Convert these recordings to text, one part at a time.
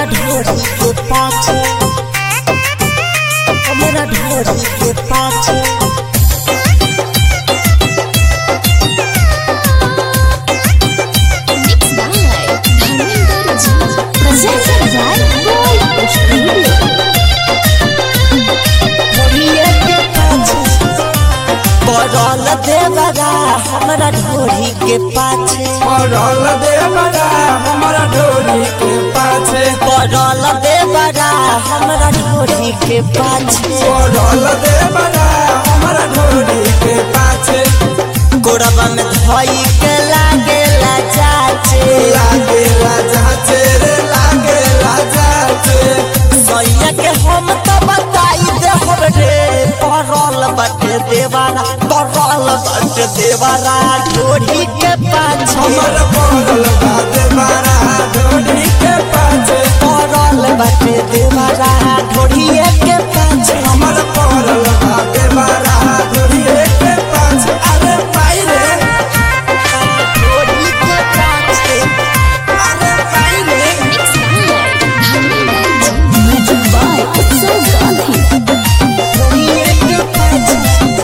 ढोरी के पाछे हमरा ढोरी के पाछे Mixed by Dharmender Ji. Presented by Gold Studio. ढोरिए के पाछे पड़ल देवरा हमरा ढोरी के पाछे पड़ल देवरा हमारा डोरी के पाछे पड़ल देवरा हमरा ढोरी के पाछे पड़ल देवरा हमारा डोरी के पाछे गोरबा में धोई के लागेला चाचे लागे जाचे रे लागे जाचे सैया के हम तो बताई दे हम रे पड़ल बटे देवारा पड़ल बटे देवारा ढोरी के पाछे हमर पड़ल बा देवरा डोरी के पाछे पड़ल बटे देवारा ढोरी के पाछे हमर पड़ल बा देवरा डोरी के पाछे अरे पाई रे ढोरी के पाछे अरे पाई रे Mixed by Dharmender Ji. Music by Utsav Gandhi. ढोरी के पाछे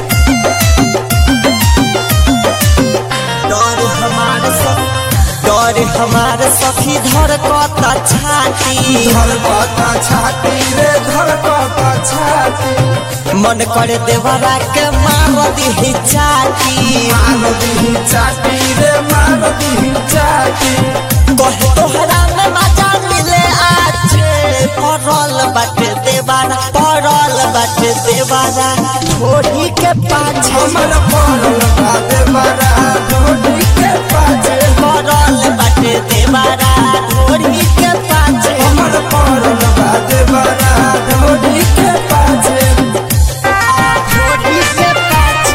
डर हमार सब डर हमार सखी धर कता छाती धरकता छाती रे धरकता छाती मन करे देवरा के मार दी चाटी मार दी चाटी रे मार दी चाटी कहे तोहरा में मजा मिले आछे पड़ल बाटे देवारा पड़ल बाटे देवारा छोड़ी के पाछे हमर पड़ल बा देवरा डोरी के पाछे पड़ल बाटे देवारा छोड़ी के पाछे हमर पड़ल बा देवरा डोरी के पाछे छोड़ी के पाछे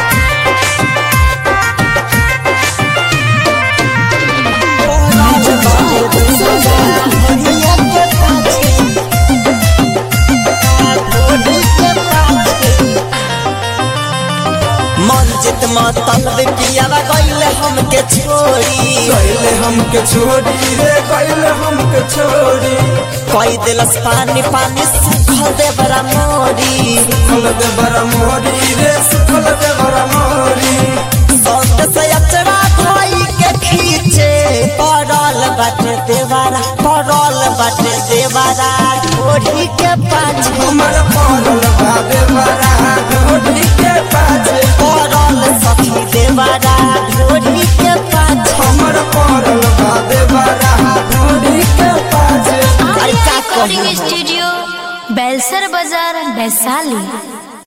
पड़ल बाटे देवारा छोड़िए के पाछे छोड़ी के पाछे मन जित मतल पियावा गईले हमके छोड़ी कैले हमके छोड़ी रे कैले हमके छोड़ी कोई दिलस पानी पानी सुखल दे बरा मोरी सुखल देवरा मोरी रे सुखल देवरा मोरी संत से अचरा धोई के खींचे पड़ल बाटे देवारा पड़ल बाटे देवारा छोड़ी के पाछे हमर पड़ल बा देवरा डोरी के पाछे पड़ल सखी देवारा छोड़ी के पाछे हमर पड़ल बा देवरा डोरी के पाछे अरे का कहूं Recording Studio. Belser Bazaar, Vaishali.